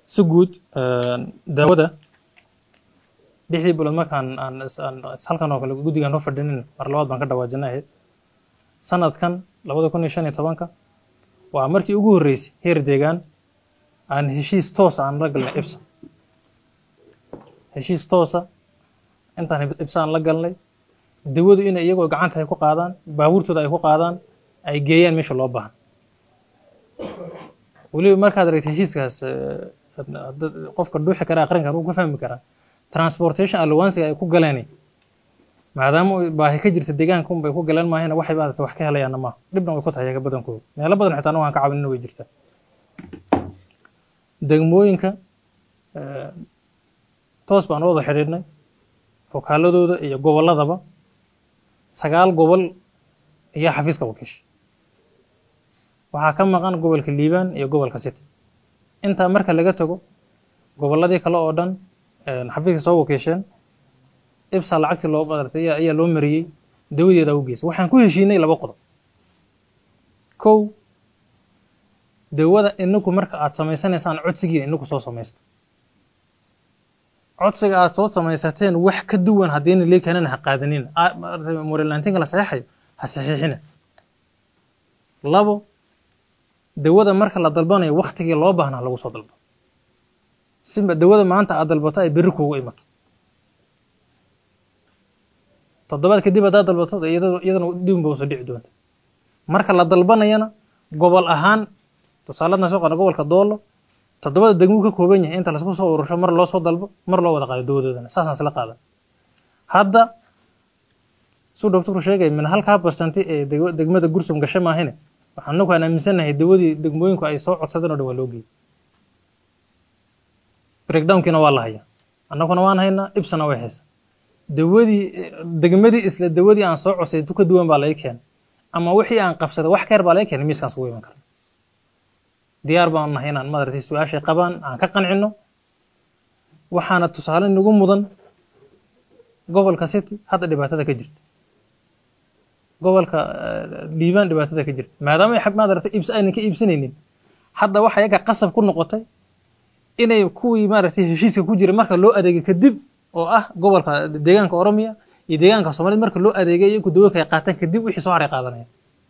si guud daawada lixdii bilood markaan aan is- aan is- halkan oo kale guddigaan noo fadhinin mar labaad baan ka dhawaajinay ahayd sanadkan labada kun iyo shan iyo tobanka waa markii ugu horreysay heer deegaan aan heshiis toos aan la galnay ibsa heshiis toosa intaan ibsa aan la galnay dawadu inay iyagoo gacanta ay ku qaadaan baabuurtooda ay ku qaadaan ay geeyaan meesha loo baahan weliba markaad aragta heshiiskaas eh, dad- qofka dhuuxi kara aqrin kara wuu ka fahmi karaa transportation allowancega ay ku galeen maadaama uu baahi ka jirta deegaanka unbay ku galeen maahina waxay maarata wax ka helayaanna maaha dhibna way ku tahay iyaga badankooda meelo badan xitaa waan ka caawinina way jirtaa degmooyinka eh, toos baan u wada xidhiidhnay fokaaladooda iyo gobolladaba sagaal gobol ayaa xafiiska wakiisha waxaa ka maqan gobolka liibaan iyo gobolka city intaa marka laga tago gobolladii kale oo dhan een, xafiiska soo wakiisheen ibsa lacagtii loo maaragtay ayaa ayaa loo mariyey dawadeeda u geysay waxaan ku heshiinay laba qodob kow dawada inaku marka aad samaysanaysaan codsigiina inaku soo samaysta codsiga aad soo samaysateen wax ka duwan haddiina lee keenana ha qaadanina Aa- maaragtay morelantinka la saxeexayo ha saxiixina labo dawada marka la dalbanayo waktigii loo baahnaa lagu soo dalbo siba dawada maanta aad dalbato ay berri kuugu imato toddobaad kadib haddaad dalbato dee iyadoo- iyadana dibun ba usoo dhici doonta marka la dalbanayana gobol ahaan tusaaladna soo qana gobolka doolo toddobada degmuu ka kooban yahay inta lasku soo urusho mar loo soo dalbo mar loo wada qaado dawadoodana saasaan isla qaadan hadda suu doctorku sheegay min halkaa barsanti ee deg- degmada gursum gasho maahine waxaan anagu aan aaminsanahay dawadii degmooyinku ay soo codsadeen oo dhan waa loo geeyey breakdownkiina waa la hayaa annaguna waan haynaa ibsana way haysaa dawadii degmadii isla dawadii aan soo codsay tu ka duwan baa laga keenay ama wixii aan qabsaday wax ka yar baa laga keenay miiskaan sugu iman karna diyaar baan nahay inaan madaragtay su-aashay qabaan aan ka qancino waxaana tusaale nagu mudan gobolka city hadda dhibaatada ka jirta gobolka eh, liibaan dhibaatada ka jirta maadaama ay xab- maaragtay iibs aynan ka iibsanaynin hadda waxa iyaga qasab ku noqotay inay kuwii maaragtay heshiiska ku jiray marka loo adeegay kadib oo ah gobolka deegaanka oromiya iyo deegaanka soomaaliyed marka loo adeegay iyagu dawoolka ay qaataan kadib wixii soo haray qaadanaya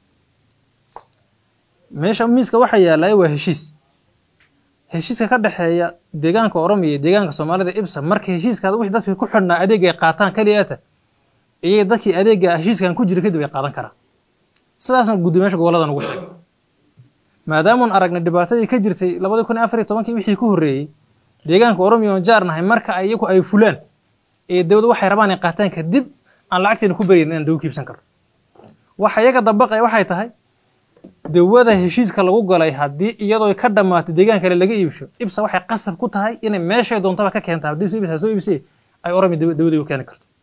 meesha miiska waxa yaalaya waa heshiis heshiiska ka dhexeeya deegaanka oromiya iyo deegaanka soomaalida ibsa marka heshiiskaada wixii dadkii ku xidhnaa adeega ay qaataan keliyaata iyaga dadkii adeega heshiiskan ku jira kadib ay qaadan karaan sidaasna gudoomiyaasha gobolladan ugu sheegay maadaamaan aragnay dhibaatadii ka jirtay labadii kun iyo afar iyo tobankii wixii ku horreeyey deegaanka oromiya oon jaar nahay marka ay iyagu ay fulaan ee dawladdu waxay rabaan ay qaataan kadib aan lacagteena ku baryayn inaan dawo kiibsan karno waxa iyaga dabaqaya waxay tahay dawada heshiiska lagu galay haddii iyadoo ka dhammaatay deegaan kale laga iibsho ibsa waxay qasab ku tahay inay meeshay doontaba ka keenta haddii si ibsa soo iibsay ay oromi dawadii u keeni karto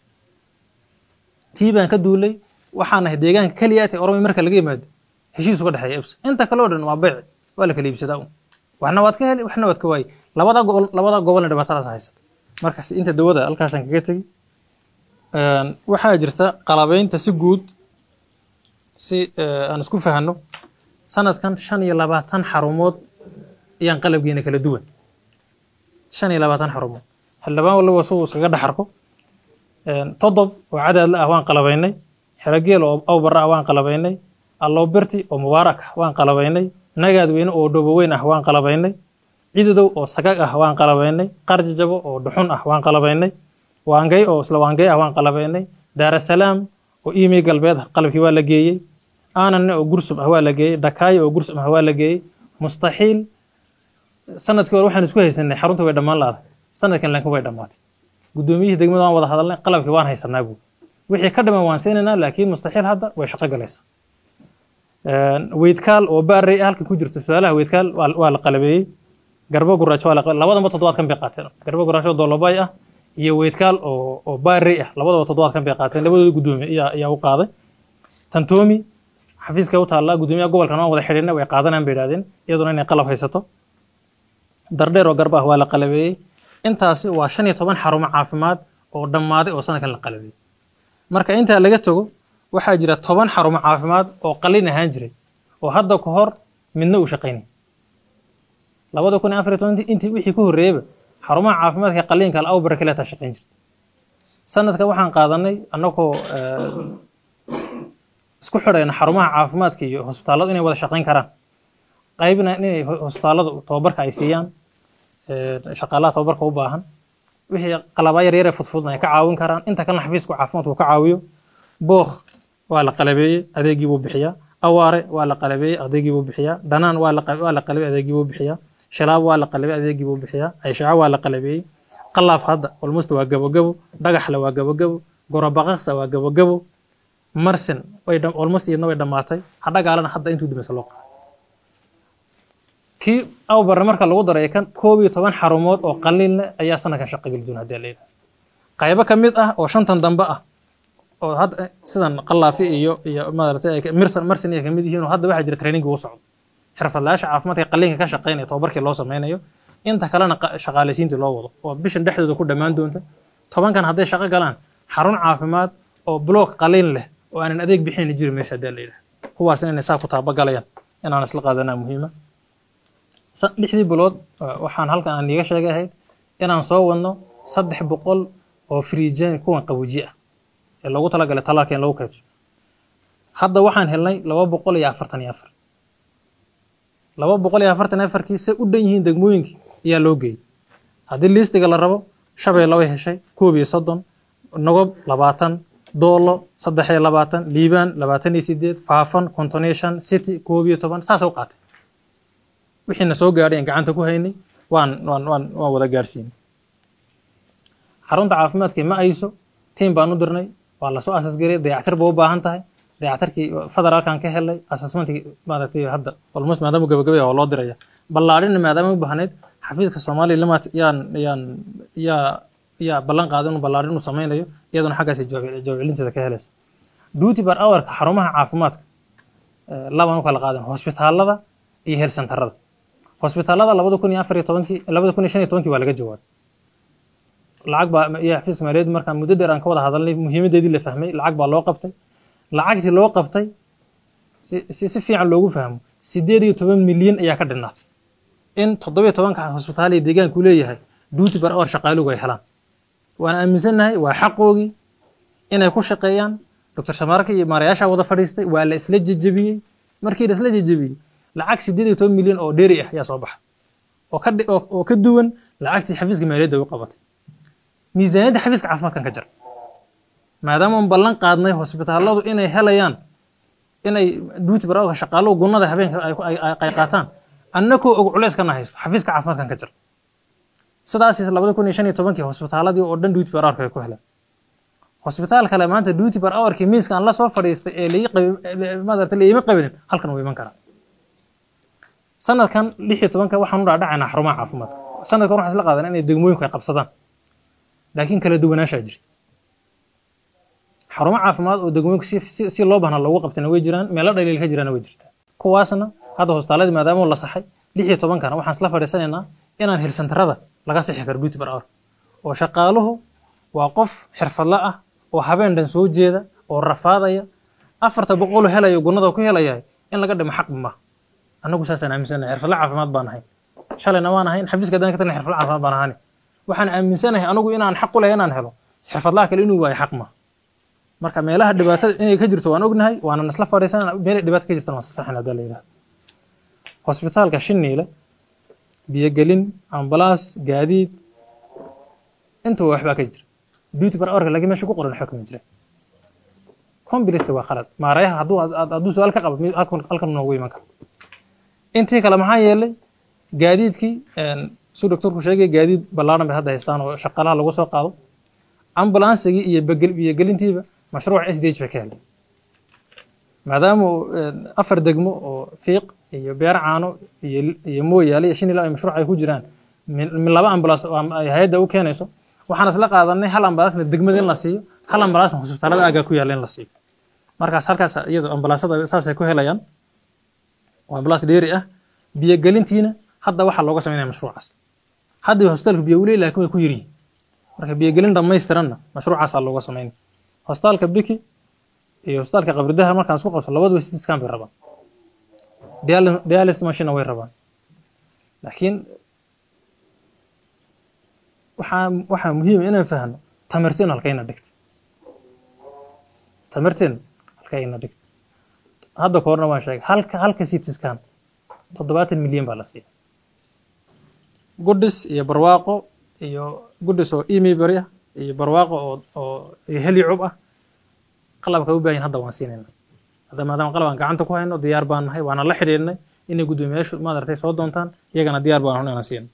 tii baan ka duulay waxaan nahay deegaanka keliya ee oromi marka laga yimaado heshiis uga dhexeeya ibsa inta kale oo dhan waa beyc waa la kala iibsadaa un waxna waad ka heli waxna waad ka waayi labada gobol labada gobolna dhibaatadaas haysata markaas inta dawada halkaasaan kaga tegi Een, waxaa jirta qalabaynta si guud si eh, aan isku fahanno sanadkan shan iyo labaatan xarumood ayaan qalabgeena kala duwan shan iyo labaatan xarumood xildhibaan waliba suu iskaga dhex arko Een, todob oo cadaadla ah waan qalabaynay xerogeel oo awbara ah waan qalabaynay allowberti oo mubaarak ah waan qalabaynay nagaadweyne oo dhoboweyn ah waan qalabaynay cidadow oo sagag ah waan qalabaynay qarjajabo oo dhuxun ah waan qalabaynay waangay oo isla waangay ah waan qalabaynay daarasalaam oo iimey galbeed ah qalabkii waa la geeyey aananne oo gursum ah waa la geeyey dhakaayo oo gursum ah waa la geeyey mustaxiil sanadkii hore waxaan isku haysanay xarunta way dhammaan laada sanadkan laakiin way dhammaatay guddoomiyihii degmada waan wada hadalnay qalabkii waan haysanaa buu wixii ka dhiman waan siinaynaa laakiin mustaxiil hadda way shaqo galaysaa Een, weydkaal oo baarey ah halkan ku jirto su-aalaha weydkaal waa waa la qalabeeyey garbo guraajo waa la qalabeeyey labadaba toddobaadkan bay qaateen garbo guraajo doolobay ah iyo weydkaal oo oo baarey ah labadaba toddobaadkan bay qaateen labadooda guddoomiye ayaa ayaa u qaaday tantoomi xafiiska u taallaa guddoomiyaha gobolkan waan wada xidhiidhnay way qaadanayaan bay idhahdeen iyaduna inay qalab haysato dardheer oo garba ah waa la qalabeeyey intaasi waa shan iyo toban xarumo caafimaad oo dhammaaday oo sanadkan la qalabeeyey marka intaa laga tago waxaa jira toban xarumo caafimaad oo qalin ahaan jiray oo hadda ka hor midna uu shaqaynay labada kun iyo afar iyo tobantii intii wixii ku horreeyeyba xarumaha caafimaadka qaliinka al awbara kaleeta shaqayn jirta sanadka waxaan qaadanay annagoo isku xidhayna xarumaha caafimaadka iyo hosbitaalladu inay wada shaqayn karaan qaybna inay hosbitaalladu tababarka ay siiyaan shaqaalaha tababarka u baahan wixii qalabaa yar yar ee fudfudna ay ka caawin karaan inta kalena xafiiska caafimaadku ka caawiyo book waa la qalabeeyey adeegii buu bixiyaa awaare waa la qalabeeyey adeegii buu bixiyaa dhanaan waa la waa la qalabeeyey adeegii buu bixiyaa shilaab waa la qalabeeyey adeegii buu bixiyaa ayshaco waa la qalabeeyey qalaaf hadda almost waa gabogabo dhagaxle waa gabogabo gorobaqaqsa waa gabogabo marsin way almost iyadna way dhammaatay hadhagaalana hadda intuu dimaysa loo qaado kii awbarre marka lagu daray kan koob iyo toban xarumood oo qaliin leh ayaa sanadkan shaqo geli doona haddii la yidhaha qaybo ka mid ah oo shantan dambe ah oo hadda sidan qalaafi iyo iyo maaragtay mirsan marsin ay kamid yihiin oo hadda waxaa jira trainingi u socdo xirfadlayaasha caafimaadka qaliinka ka shaqaynaya tababarkii loo sameynayo inta kalena shaqaalaysiintii loo wado oo bishan dhexdooda ku dhammaan doonta tobankan hadday shaqo galaan xarun caafimaad oo block qaliin leh oo aanan adeeg bixinayna jiri maysa haddii la yidhaha kuwaasna inay saa ku taabagalayaan inaan isla qaadanaa muhiima lixdii bilood waxaan halkan aan iiga sheegay ahayd inaan soo wadno saddex boqol oo friijan kuwan qabuuji ah ee loogu talagalay talaalka in lagu kaydso hadda waxaan helnay laba boqol iyo afartan iyo afar laba boqol iyo afartan iyo afarkii se u dhan yihiin degmooyinkii ayaa loo geeyey haddii liistiga la rabo shabeelle way heshay koob iyo soddon nogob labaatan doolo saddex iyo labaatan liibaan labaatan iyo sideed faafan konton iyo shan city koob iyo toban saasay u qaatay wixiina soo gaadhay aan gacanta ku haynay waan waan waan waan wada gaadhsiinay xarunta caafimaadkii ma ayso tiim baan u dirnay waa lasoo asasgariyay dayactir ba u baahan tahay dayactirkii federaalkan ka helay assessmentkii maaragtay hadda almost maadaama gabagabay oo loo diraya ballaadhina maadaama u baahnayd xafiiska soomaaliya limat yaan yaan yaa yaa ballan qaaday inuu ballaadhin uu sameynayo iyaduna xaggaasi jawaab celinteeda ka helaysa duty bar hourka xarumaha caafimaadka labaan u kala qaadan hosbitaalada iyo health centerada hosbitaalada labada kun iyo afar iyo tobankii labada kun iyo shan iyo tobankii waa laga jawaabay lacag baa iyo xafiis maaliyadd markaan muddo dheer aan ka wada hadalnay muhiimadeedii la fahmay lacag baa loo qabtay lacagtii loo qabtay si si fiican loogu fahmo sideed iyo toban milyan ayaa ka dhinaatay in toddobiyo tobanka hosbitaal iyo deegaanku leeyahay duty bar hour shaqaalugu ay helaan waan aaminsannahay waa xaqoogii inay ku shaqeeyaan doctor shamaarka iyo maarayaasha wada fadhiistay waa la isla jejebiyey markii la isla jejebiyey lacag sideed iyo toban milyan oo dheeri ah ayaa soo baxay oo ka oo ka duwan lacagtii xafiiska maaliyadda u qabatay miisaaniyadda xafiiska caafimaadkan ka jira maadaama aan ballan qaadnay hosbitaalladu inay helayaan inay duty barawka shaqaaluhu gunnada habeenka ay qaataan annakoo og culeys ka nahay xafiiska caafimaadkan ka jira sidaas labada kun iyo shan iyo tobankii hosbitaaladii oo dhan duty bar hourka ay ku heleen hosbitaal kale maanta duty bar hourkii miiska aan la soo fadhiistay ee lai maarata laima qabinin halkan wuu iman karaa sanadkan lix iyo tobanka waxaan u dhaadhacaynaa xarumaha caafimaadka sanadkan waxaan isla qaadan inay degmooyinku ay qabsadaan laakiin kala duwanaashaa jirta xarumo caafimaad oo degmooyinku si si si loo bahna loogu qabtayna way jiraan meelo dhaliil ka jiraana way jirtaa kuwaasna hadda hosbitaaladii maadaama la saxay lix iyo tobankana waxaan isla fadhiisanaynaa inaan hilsantarada laga sixi karo duty bar hour oo shaqaaluhu waa qof xirfadla ah oo habeen dhan soo jeeda oo rafaadaya afarta boqolu helayo gunnada ku helaya in laga dhimo xaq ma annagu saasaan aaminsanahay xirfadla caafimaad baan ahay shalayna waan ahayn xafiiska haddaan ka tagna xirfadla caafimaad baan ahani waxaan aaminsanahay anagu inaan xaq u lehay inaan helo xirfadlaha kale inuu waayo xaq ma marka meelaha dhibaatada inay ka jirto waan ognahay waanan isla fadhiisanana meelay dhibaato ka jirtana waan sasaxin haddaa la yidhahdo hosbitaalka shiniile biyogelin ambalaas gaadiid intuba waxbaa ka jira duty bar hourka laakiin meesha ku qoran waxba kama jira completely waa khalad maarayaha hadduu hadduu su-aal ka qabo halkan noogu iman karo intii kale maxaa yeelay gaadiidkii suu doctorku sheegay gaadiid ballaaran bay hadda haystaan oo shaqaalaha lagu soo qaado ambulansigii iyo biyogelintiiba mashruuc s d h bay ka helay maadaama afar degmo oo fiiq iyo beer caano iyo iyo mooyaale iyo shinila ay mashruuc ay ku jiraan min laba ambulans ay hay-adda u keenayso waxaan isla qaadanay hal ambalaasna degmada in la siiyo hal ambalaasna hosbitaalada aagaa ku yaalla in la siiyo markaas halkaas iyado ambalaasada saasay ku helayaan oo ambalaas dheeri ah biyogelintiina hadda waxaa looga samaynaya mashruucaas hadda hosbitaalku biyo uley laakiin way ku yiryihin marka biyogelin dhamaystiranna mashruucaasaa looga samaynaya hosbitaalka biki iyo hosbitaalka qabridaha markaan isku qabto labaduba city scan bay rabaan dialysis machine way rabaan laakiin waxaa waxaa muhiima inaan fahno tamarteenu halkayna dhigtay tamarteenu halkayna dhigtay hadda ka horna waan sheegay halka halka citiskan toddobaatan milyan baa la siiya gudhis iyo barwaaqo iyo gudhis oo emibary ah iyo barwaaqo oo oo iyo helicub ah qalabka u baahin hadda waan siinayna hadda maadaama qalab aan gacanta ku hayno diyaar baan nahay waana la xidhiidhnay inay guddoomiyaashu maadartay soo doontaan iyagana diyaar baan hun inaan siino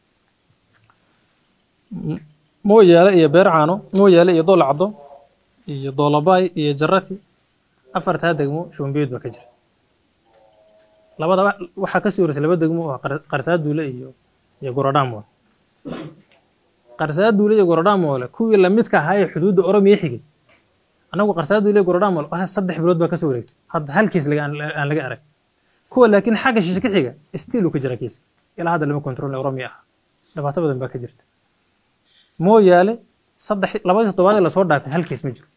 mooyaale iyo beercaano mooyaale iyo doolacdo iyo doolabaay iyo jarati afartaa degmo shumbiyood baa ka jira labada waxaa kasii horeysay laba degmo oo qarsaaduule iyo iyo gorodhamoole qarsaaduule iyo gorodhamoole kuwii lamidka ahaa ee xuduudda oromiya xigay anagu qarsaaduule iyo gorodhamoole saddex bilood baa kasoo wareegtay hadda hal kiis aan laga arag kuwa laakiin xagga shishe ka xiga stiil uu ka jira kiiska ilaa hadda lama kontrol oromiya ah dhibaato badan baa ka jirta mooyaale saddex labadii toddobaad ee lasoo dhaafay hal kiis ma jiro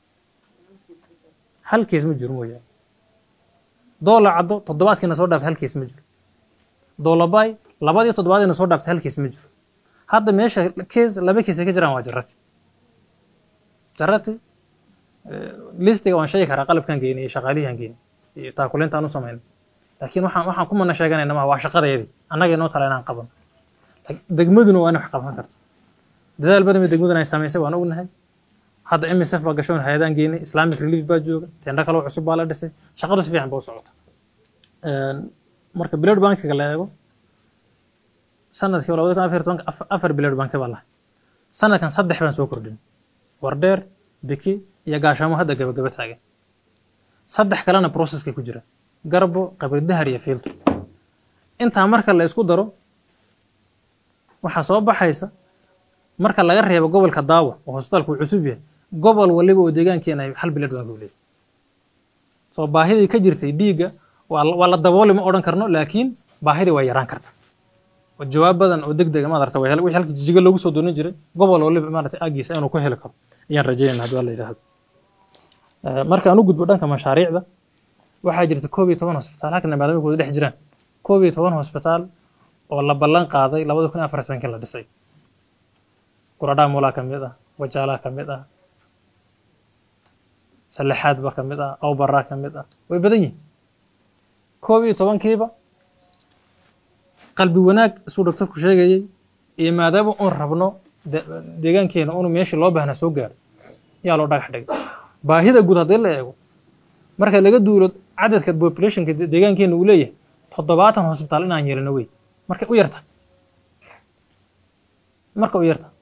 hal kiis ma jiro mooyaale doola caddo toddobaadkiina soo dhaafay hal kiis ma jiro doolabaay labadii toddobaadiina soo dhaaftay hal kiis ma jiro hadda meesha kiis laba kiis ay ka jiraan waa jarati jarati listiga waan sheegi karaa qalabkan geynay iyo shaqaalihian geynay iyo taakulintaan u samaynay laakiin waxaan waxaan ku mana sheeganayna maa waa shaqadeedii annaga inoo tala inaan qabano degmaduna waa inay wax qaban karto dadaal badan bay degmaduna ay samaysay waan ognahay hadda msf baa gashoon hay-adaan geynay islamic relief baa jooga tendho kaloo cusub baa la dhisay shaqadu si fiican ba u socota marka bilad bankiga la eego sanadkii labada kun afar tobanka afar bilad banki baa lahay sanadkan saddex baan soo kordhin wardheer biki iyo gaashaamo hadda gabagaba taagan saddex kalena processkay ku jira garbo qabridahar iyo fiilto intaa marka la isku daro waxaa soo baxaysa marka laga reebo gobolka daawa oo hosbitaalku uu cusub yahay gobol waliba oo deegaankeena ay hal bilad bank u leeyahay soo baahidii ka jirtay dhiigga waa la dabooli ma odhan karno laakiin baahidii waa yaraan karta oo jawaab badan oo deg dega maadarta wixii halka jijiga loogu soo doonan jiray gobol waliba maarata aagiisa inuu ku heli karo ayaan rajaynayna haddii waa la yidhaahdo marka aan u gudbo dhanka mashaariicda waxaa jirta koob iyo toban hosbitaal halkana maadaamikooda dhex jiraan koob iyo toban hosbitaal oo la ballan qaaday labada kun iyo afar tobankii la dhisay guradhaamulaa ka mid ah wajaalaa ka mid ah salexaadba ka mid ah awbaraa ka mid ah way badan yihin koob iyo tobankiiba qalbi wanaag isuu doctorku sheegayey iyo maadaama uun rabno deegaankeena unu meeshii loo baahnaa soo gaaro yaa loo dhagax dhigay baahida guud haddii la eego marka laga duulo cadadka populationka deegaankeena uu leeyahay toddobaatan hosbitaal inaan yeelino wey markay u yarta marka u yarta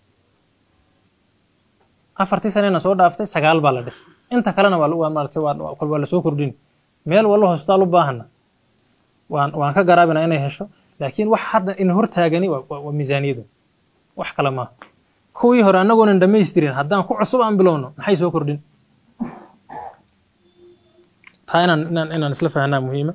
afartii sanena soo dhaaftay sagaal baa la dhisay inta kalena waa maaragtay waa kol waa lasoo kordhin meel wallo hosbitaal u baahana waan waan ka garaabina inay hesho laakiin wax hadda in hortaagani waa miisaaniyadu wax kale maaha kuwii hore annagoonan dhamaystirin haddaan ku cusub aan bilowno maxay soo kordhin taa inaan inaan inaan isla fahanaa muhiima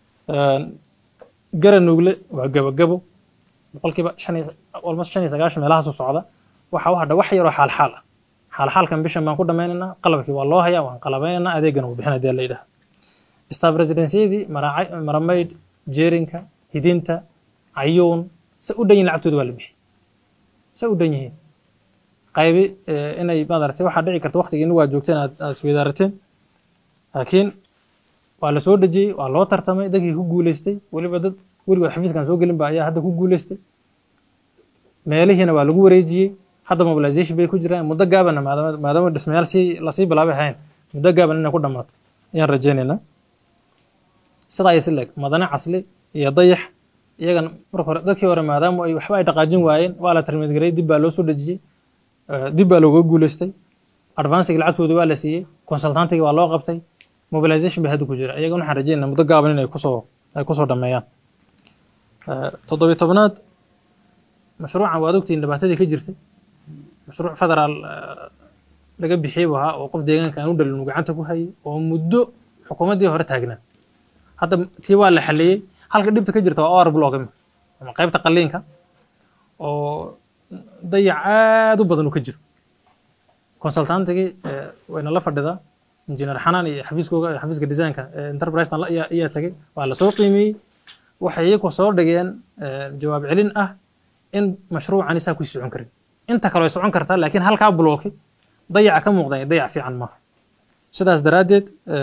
garanugle waa gabagabo boqolkiiba shan iyo almost shan iyo sagaashan meelahaasu socda waxa u hadha wax yaroo xaalxaal ah xaalxaalkan bishan baan ku dhammaynaynaa qalabkii waa loo hayaa waan qalabaynaynaa adeegana wuu bixin hadii la yidhaha staff residenciyadii maramayd jeerinka hidinta cayuun se u dhan yihin lacagtooda waa la bixi se u dhan yihiin qaybi inay madaragtay waxaa dhici karta waqtigiina waa joogteen aad aad isweydaarateen laakiin waa la soo dejiyey waa loo tartamay dadkii ku guuleystay weliba dad weligood xafiiskan soo gelin ba ayaa hadda ku guuleystay meelihiina waa lagu wareejiyey hadda mobilization bay ku jiraan muddo gaabana maadaama maadaama dhismayaal sii lasii bilaabay ahayn muddo gaaban inay ku dhammaato ayaan rajaynaynaa sidaa iyo si leeg madane casli iyo dayax iyagana marka hore dadkii hore maadaama ay waxba ay dhaqaajin waayeen waa la tarmidgaray dib baa loo soo dejiyey dib baa looga guuleystay advancigi lacagtooda waa la siiyey consultantiga waa loo qabtay mobilization bay hadda ku jira iyagana waxaan rajaynaa muddo gaaban inay kusoo ay kusoo dhameeyaan toddobiyo tobnaad mashruucan waad ogtihiin dhibaatadii ka jirtay mashruuc federaal laga bixiyey buu ahaa oo qof deegaanka aan u dhalin uu gacanta ku hayay oo muddo xukuumaddii hore taagnaa hadda tii waa la xaliyey halka dhibta ka jirta waa or blog ama qaybta qaliinka oo dayac aad u badan uu ka jiro consultantigii wayna la fadhidaa injineer xanaan iyo xafiiskooga xafiiska designka enterprise ayaa tagay waa lasoo qiimeeyey waxay iyagu soo dhigeen eh, jawaab celin ah in mashruucani saa ku socon karin inta kale way socon kartaa laakiin halkaa blooki dayaca ka muuqda dayac fiican maaha sidaas daraaddeed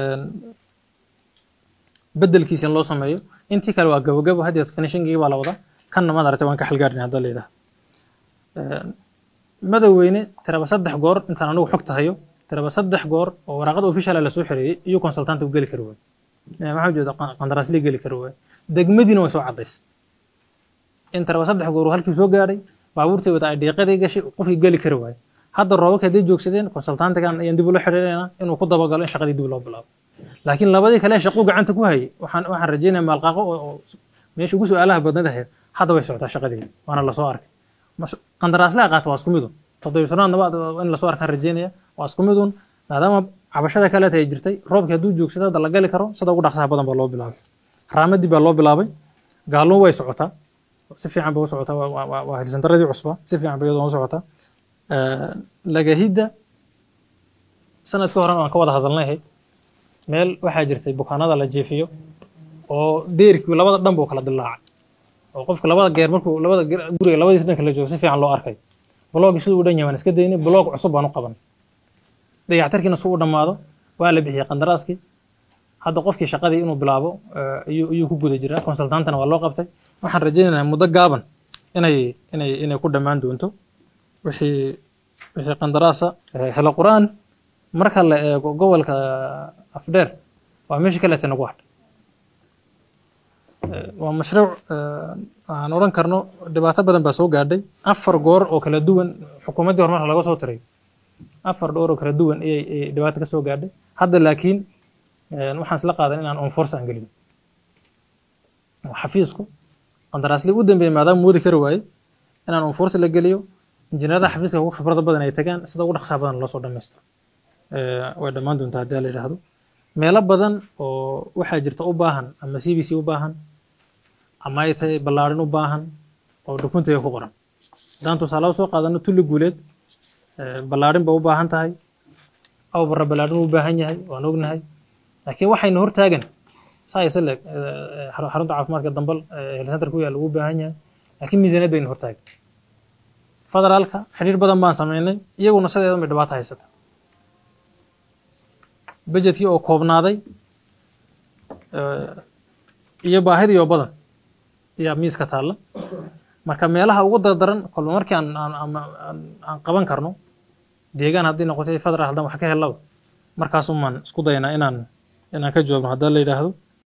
bedelkiisa in loo sameeyo intii kale waa gabogabo haddeed finishingii baa la wadaa kanna maad aragtay waan ka xalgaarin hadda la yidhaha madoweyne tiraba saddex goor intaan anigu xogta hayo tiraba saddex goor oo waraaqada official la soo xereeyey iyo consultant u geli kari waayo Eh, maxaa ujeeda qandaraasli geli kari waayo degmadiina way soo cadaysay in tiraba saddex goor uu halkii soo gaadhay baabuurtii wada ay dhiiqadii gashay qofkii geli kari waayo hadda roobabka hadday joogsadeen consultantigan ayaan dib ula xiriirinayna inuu ku dabagalo in shaqadii dib loo bilaabo laakiin labadii kale shaquu gacanta ku hayay waxaan waxaan rajeynaya maalqaaqo oo oo meesha ugu su-aalaha badnad ahayd hadda way socotaa shaqadeedi waana lasoo arkay Mas- qandaraaslaha qaata waa isku midun toddobiy tobnaadna waa in lasoo arkaan rajeynaya waa isku midun maadaama cabashada kaleeta ay jirtay roobkii hadduu joogsada hadda la gali karo sida ugu dhaqsaha badan baa loo bilaabay raamadii baa loo bilaabay gaalmo way socotaa si fiican bay u socotaa waa- waa- waa waa hilsandaradii cusba si fiican bay iyadoo u socotaa Eh, lagahidda sanadkii horena waan ka wada hadalnay ahayd meel waxaa jirtay bukaanada la jeefiyo oo deerkii labada dhan buu kala dilaacay oo qofka labada geer markuu labada geer- guriga labadiis dhanka la joogo si fiican loo arkay blogii siduu u dhan yahay waan iska daynay blog cusub baan u qaban dayactarkiina suu u dhammaado waa la bixiyey qandaraaskii hadda qofkii shaqadii inuu bilaabo eh, ayuu ayuu ku guda jiraa consultantana waa loo qabtay waxaan rajaynaynaa muddo gaaban inay inay inay ku dhammaan doonto wixii wixii qandaraasa eh, helo qur-aan marka la eego gobolka afdheer waa meesha kaleeta nagu hadhay Eh, waa mashruuc eh, aan odhan karno dhibaato badan baa soo gaadhay afar goor oo kala duwan xukuumaddii horumarka laga soo tiray afar dhowr oo kala duwan ayay ayay dhibaato ka soo gaadhay hadda laakiin eh, waxaan isla qaadan inaan on force aan gelin oo xafiisku qandaraasli u dambeeyay maadaama moodi kari waaye inaan on force la geliyo injineerada xafiiska ugu khibrada badan ay tagaan sida ugu dhaqsaha badan loo soo dhammaystiro Eh, way dhammaan doontaa haddii la yidhaahdo meelo badan oo waxaa jirta u baahan ama c b c u baahan ama ay tahay ballaarin u baahan oo dokumentiga ku qoran haddaan tusaale soo qaadano tulli guuleed eh, ballaarin ba u baahan tahay aw barra ballaarin u baahan yahay waan ognahay laakiin waxayna hortaagan saa isa leeg eh, xarun- xarunta caafimaadka dambal health center ku yaalla ugu baahan yahay laakiin miisaaniyad bayna hortaagan federaalka xidhiir badan baan sameynay iyaguna sideedan bay dhibaato haysata budgetkii oo koobnaaday eh, iyo baahidii oo badan ayaa miiska taalla marka meelaha ugu dardaran kolba markii aan aan aan- aan- aan qaban karno deegaan haddii noqotay federal haddaan wax ka helaba markaasumaan isku dayanaa inaan inaan ka joogno haddii la yidhaahdo